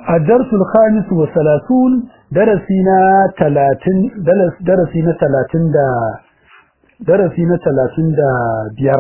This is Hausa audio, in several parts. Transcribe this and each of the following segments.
الدرس الخامس والثلاثون درسنا ثلاثين درس درسنا ثلاثين دا درسنا ثلاثين دا بير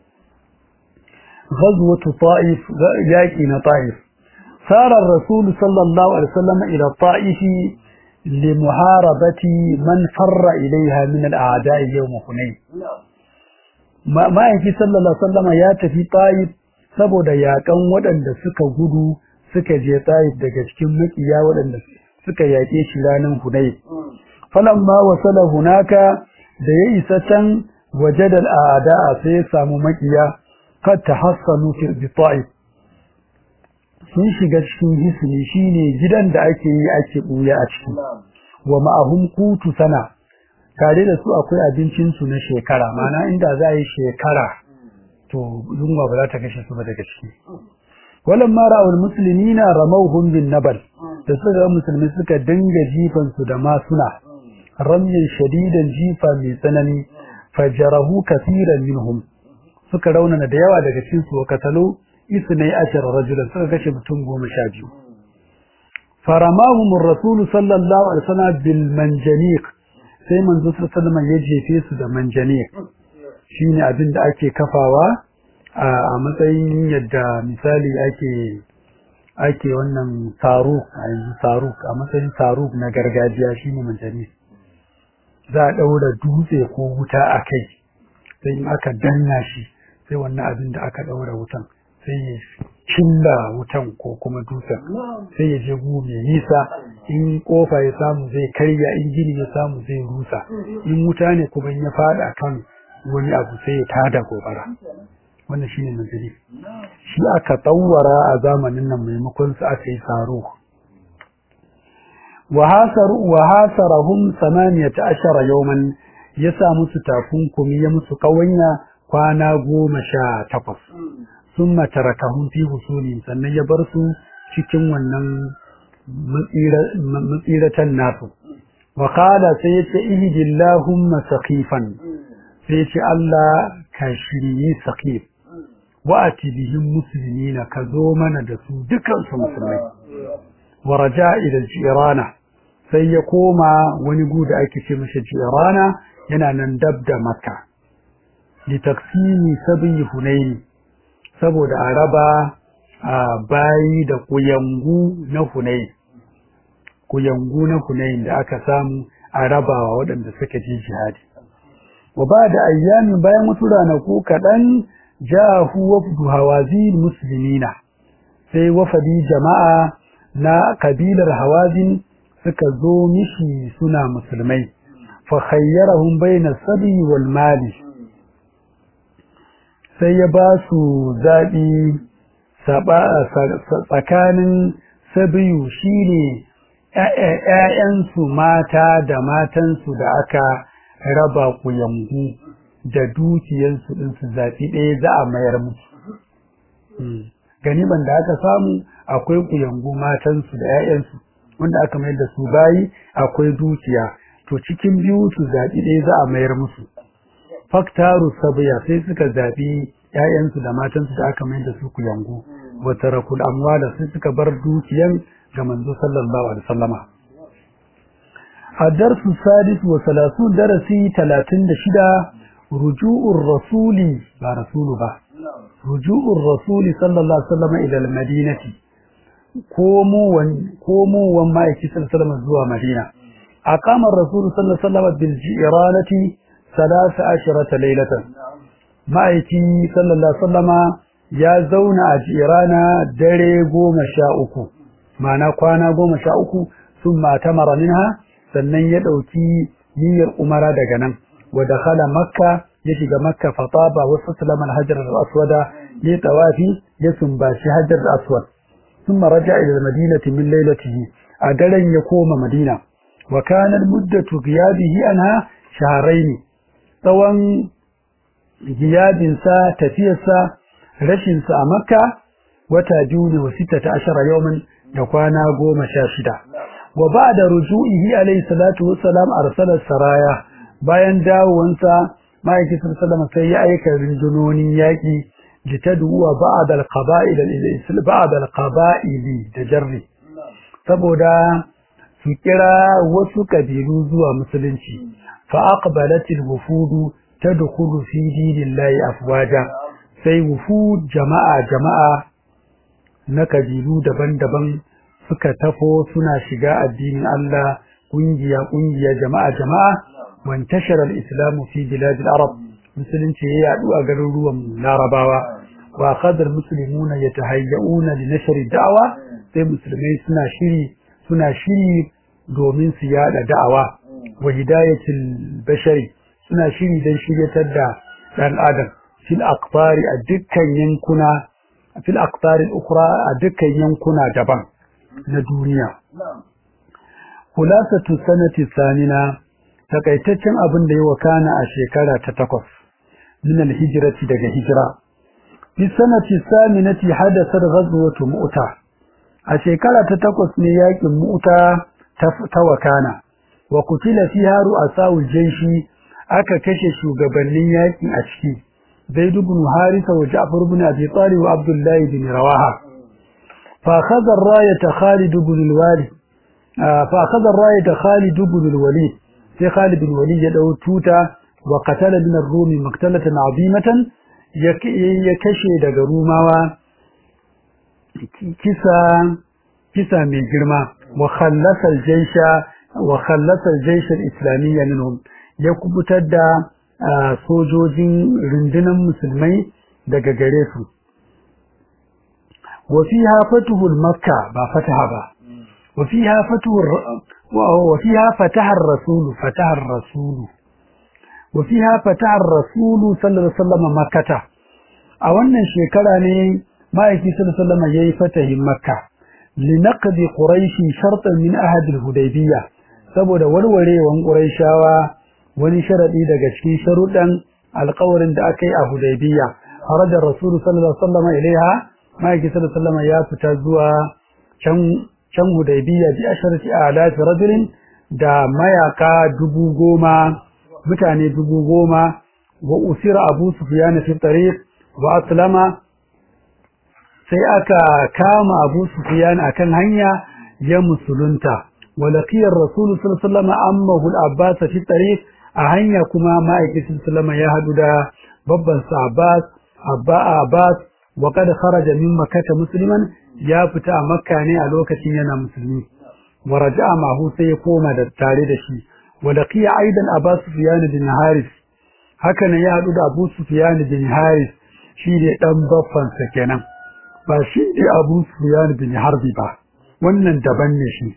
غزوة طائف ياكين طائف سار الرسول صلى الله عليه وسلم إلى الطائف لمحاربة من فر إليها من الأعداء يوم حنين ما ما يجي صلى الله عليه وسلم يا تفي طائف saboda yakan waɗanda suka gudu suka je Taif daga cikin makiya waɗanda suka yaƙe shi ranar Hunay. Falamma wasala hunaka da ya isa can wajada al'ada'a sai ya samu makiya kad tahassanu fi Taif. Sun shiga cikin hisni shine gidan da ake yi ake buya a ciki. Wa ma'ahum kutu sana tare da su akwai abincin su na shekara mana inda za a yi shekara to yunwa ba za ta kashe su ba daga ciki. walamma ra'ul muslimina ramawhum bin nabal da suka ga musulmi suka dinga jifan su da masuna ramyin shadidan jifa mai tsanani fajarahu kaseeran minhum suka raunana da yawa daga cikin su katalo isnai ashara rajulan suka kashe mutum goma sha biyu faramahum ar-rasul sallallahu alaihi wasallam bil manjaniq sai manzo sallallahu alaihi wasallam ya jefe su da manjaniq shine abin da ake kafawa a matsayin yadda misali ake ake wannan saruk a yanzu saruk a matsayin saruk na gargajiya shine manjani za a ɗaura dutse ko wuta a kai sai in aka danna shi sai wannan abin da aka ɗaura wutan sai ya cilla wutan ko kuma dutsen sai ya je gu mai nisa in kofa ya samu zai karya in gini ya samu zai rusa in wuta ne kuma ya faɗa kan wani abu sai ya tada gobara wannan shine manzili shi aka tsawara a zamanin nan maimakon su aka yi saro wa hasaru wa hasarahum 18 yawman ya sa musu takunkumi ya musu kawanya kwana goma sha takwas summa tarakahum fi husuli sannan ya bar su cikin wannan matsiratan nasu wa qala sai ya ce ihdillahumma saqifan sai ya ce Allah ka shirye saqif wa'ati bihim muslimina ka zo mana da su dukan su musulmai wa raja ila jirana sai ya koma wani gu da ake ce masa jirana yana nan dab da makka li taqsimi sabi hunayn saboda a raba a bayi da kuyangu na hunayn kuyangu na hunayn da aka samu a rabawa waɗanda suka ji jihadi wa ba da ayyamin bayan wasu ranaku kaɗan ja'ahu wafdu hawazin muslimina sai wafadi jama'a na kabilar hawazin suka zo mishi suna musulmai fa khayyarahum bayna sabi wal mali sai ya ba su zaɓi tsakanin sabiyu shine ‘ya'yansu mata da matansu da aka raba kuyangu da dukiyansu din su zafi ɗaya za a mayar musu ganiban da aka samu akwai kuyangu matansu da 'ya'yansu wanda aka mayar da su bayi akwai dukiya to cikin biyu su zaɓi ɗaya za a mayar musu faktaru sabiya sai suka zaɓi 'ya'yansu da matansu da aka mayar da su kuyangu wata rakul amwala sai suka bar dukiyan ga manzo sallallahu alaihi wasallama الدرس السادس وثلاثون درسي ثلاثين دشدا رجوع الرسول با رسول با رجوع الرسول صلى الله عليه وسلم إلى المدينة كومو ون كومو وما يكي صلى الله عليه وسلم زوا مدينة أقام الرسول صلى الله عليه وسلم بالجيرانة ثلاث عشرة ليلة ما يكي صلى الله عليه وسلم يا زون أجيرانا دري قوم شاؤكو معنى قوانا قوم شاؤكو ثم أتمر منها sannan ya ɗauki niyyar umara daga nan wa dakhala makka ya shiga makka fataba wa sallama al-hajar al-aswada ya tawafi ya sumbashi hajar al-aswad thumma raja'a ila al-madinati min laylatihi a daren ya koma madina wa kana muddatu ghiyabihi anha shahrayn tsawon giyabinsa tafiyarsa rashinsa a makka wata biyu ne wa sittata ashara yawman da kwana goma sha shida wa ba'da ruju'ihi alayhi salatu wassalam arsala saraya bayan dawowansa ma'aikin sallallahu sai ya aika rundunonin yaki litadwa ba'd al-qaba'il al-islam ba'd al-qaba'il da jarri saboda su kira wasu kabilu zuwa musulunci fa aqbalatil wufudu tadkhulu fi dinillahi afwaja sai wufud jama'a jama'a na kabilu daban-daban suka tafo suna shiga addinin Allah kungiya kungiya jama'a jama'a wan tashara al-islamu fi bilad al-arab musulunci ya yadu a garuruwan larabawa wa qadar muslimuna yatahayyauna li nashr da'wa sai musulmai suna shiri suna shiri domin su yada da'awa wa hidayatul bashari suna shiri don shiryatar da dan adam fil aqtari a dukkan yankuna fil aqtari ukhra a dukkan yankuna daban na duniya khulasatu sanati sanina takaitaccen abin da ya wakana a shekara ta takwas min al-hijrati daga hijira fi sanati saminati hadathat ghazwatu mu'ta a shekara ta takwas ne yakin mu'ta ta wakana wa kutila fiha ru'asa'ul jayshi aka kashe shugabannin yakin a ciki zaid ibn harisa wa ja'far ibn abi talib wa abdullah ibn rawaha fa akhadha ar-rayata khalid ibn al-walid fa akhadha ar-rayata khalid ibn al-walid sai khalid ibn walid ya dau tuta wa qatala min ar-rum maqtalatan 'azimatan ya kashe daga rumawa kisa kisa mai girma wa khallasa al-jaysha wa khallasa al-jaysh al-islamiyya minhum ya kubutar da sojojin rundunar musulmai daga gare su wa fiha fatuhul makka ba fataha ba wa fiha fatuhur wa fiha fataha ar-rasul fataha ar-rasul wa fiha fataha ar-rasul sallallahu alaihi wasallam makkata a wannan shekara ne ma'aiki sallallahu alaihi wasallam yayi fatahin makka linaqdi quraish shartan min ahad al-hudaybiyya saboda warwarewan quraishawa wani sharadi daga cikin sharuɗan alƙawarin da aka yi a Hudaybiya harajar Rasulu sallallahu alaihi wasallam ilaiha ma'aiki sallallahu alaihi wasallam ya fita zuwa can can Hudaybiya bi asharati alaf rajulin da mayaka dubu goma mutane dubu goma wa usira Abu Sufyan fi tariq wa aslama sai aka kama Abu Sufyan akan hanya ya musulunta wa laqiya Rasul sallallahu alaihi wasallam ammahu al-Abbas fi tariq a hanya kuma ma'aikacin sulama ya haɗu da babban sa Abbas Abba Abbas wa kad kharaja min makkah musliman ya fita a makka ne a lokacin yana musulmi wa raja'a mahu sai ya koma da tare da shi wa laqiya aidan Abbas Sufyan bin Haris haka ne ya haɗu da Abu Sufyan bin Haris shi ne dan babban sa kenan ba shi ne Abu Sufyan bin Harbi ba wannan daban ne shi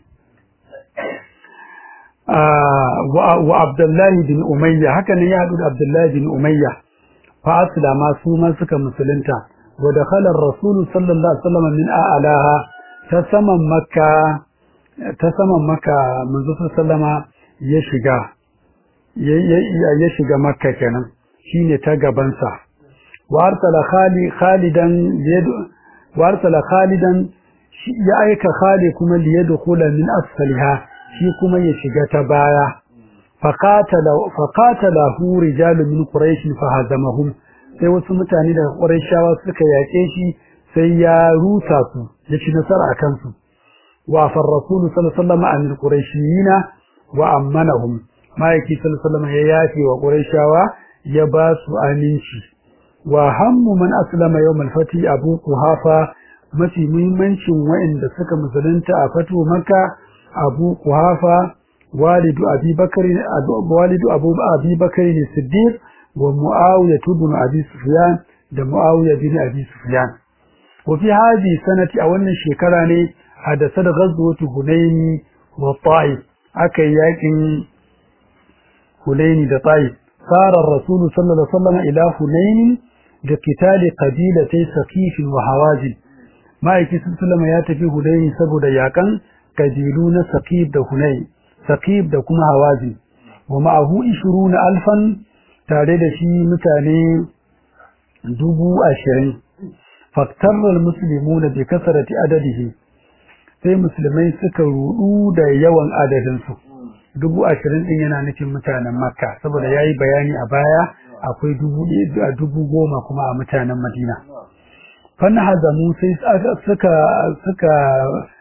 wa Abdullahi bin Umayya haka ne ya haɗu da Abdullahi bin Umayya fa aslama su ma suka musulunta wa dakhala ar-rasul sallallahu alaihi wasallam min a'laha ta saman makka ta saman makka manzo sallama ya shiga ya shiga makka kenan shine ta gaban sa wa arsala khali khalidan yadu wa arsala khalidan ya aika khali kuma liyadkhula min asfaliha shi kuma ya shiga ta baya faqatala hu rijalu min quraish fahazamahum sai wasu mutane daga quraishawa suka yake shi sai ya rusa su ya ci nasara akan su wa far rasul sallallahu alaihi wasallam an quraishiyina wa ammanahum maiki sallallahu alaihi wasallam ya yafi wa quraishawa ya ba su aminci wa hammu man aslama yawm al-fati abu quhafa mafi muhimmancin wa'anda suka musulunta a fatu makka abu kuhafa walidu abi bakari walidu abu abi bakari ne siddiq wa muawiya ibn abi sufyan da muawiya bin abi sufyan wa fi hadi sanati a wannan shekara ne hadasa da ghazwatu hunaini wa ta'if aka yakin hunaini da ta'if sara rasul sallallahu alaihi wasallam ila hunaini da kitali qabilatay saqif wa hawazin ma'aiki sallallahu ya tafi hunaini saboda yakan kabilu na Saqib da Hunay Saqib da kuma Hawazi wa ma'ahu 20 alfan tare da shi mutane dubu ashirin faktarra almuslimuna bi kasrati adadihi sai musulmai suka rudu da yawan adadin su dubu ashirin din yana nufin mutanen Makka saboda yayi bayani a baya akwai dubu a dubu goma kuma a mutanen Madina fanhazamu sai suka suka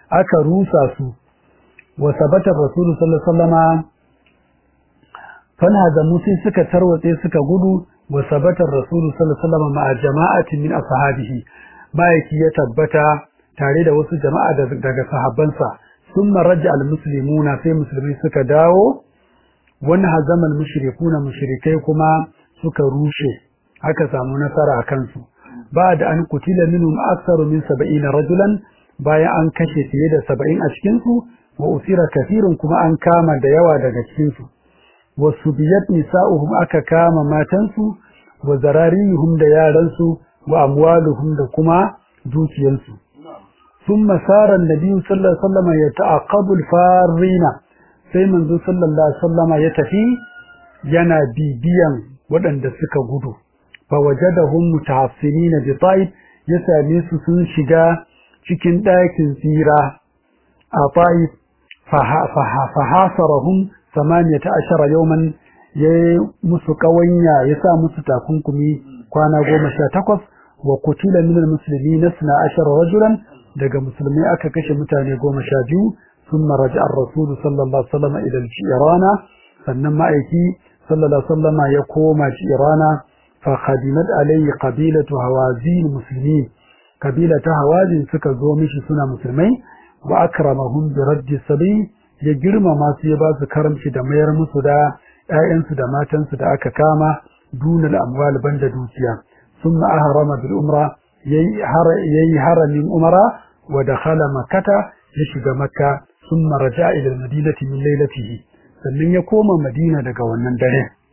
aka rusa su wa sabata rasulu sallallahu alaihi wasallama fana da mutum suka tarwatse suka gudu wa sabata rasulu sallallahu alaihi wasallama ma'a jama'atin min ashabihi bayaki ya tabbata tare da wasu jama'a daga sahabbansa thumma raja al-muslimuna sai musulmi suka dawo wani hazamal mushrikuna mushrikai kuma suka rushe aka samu nasara a kansu ba da an kutila minhum aktsaru min 70 rajulan bayan an kashe fiye da 70 a cikin su wa usira kathirun kuma an kama da yawa daga cikin su wa subiyat nisa'uhum aka kama matansu wa zararihum da yaran su wa amwaluhum da kuma dukiyansu ثم سار النبي صلى الله عليه وسلم يتعقب الفارين sai manzo sallallahu alaihi wasallama ya tafi yana bibiyan waɗanda suka gudu fa wajadahum mutahassirin bi taib ya same su sun shiga cikin ɗakin tsira a taib fa hasarahum 18 yawman ya musu kawanya ya sa musu takunkumi kwana 18 wa kutila min almuslimin 12 rajulan daga musulmai aka kashe mutane 12 ثم رجع الرسول صلى الله عليه وسلم إلى الجيران فنما أيكي صلى الله عليه وسلم يقوم جيران فخدمت عليه قبيلة هوازين المسلمين قبيلة هوازين سكزومش سنة مسلمين وأكرمهم برد السبي يجرم ما سيباس كرم شدمير مسودا آئن سدماتن سدا أككاما دون الأموال بند دوسيا ثم أهرم بالأمرة يهر من أمرة ودخل مكة يشد مكة ثم رجع إلى المدينة من ليلته sannan ya koma Madina daga wannan dare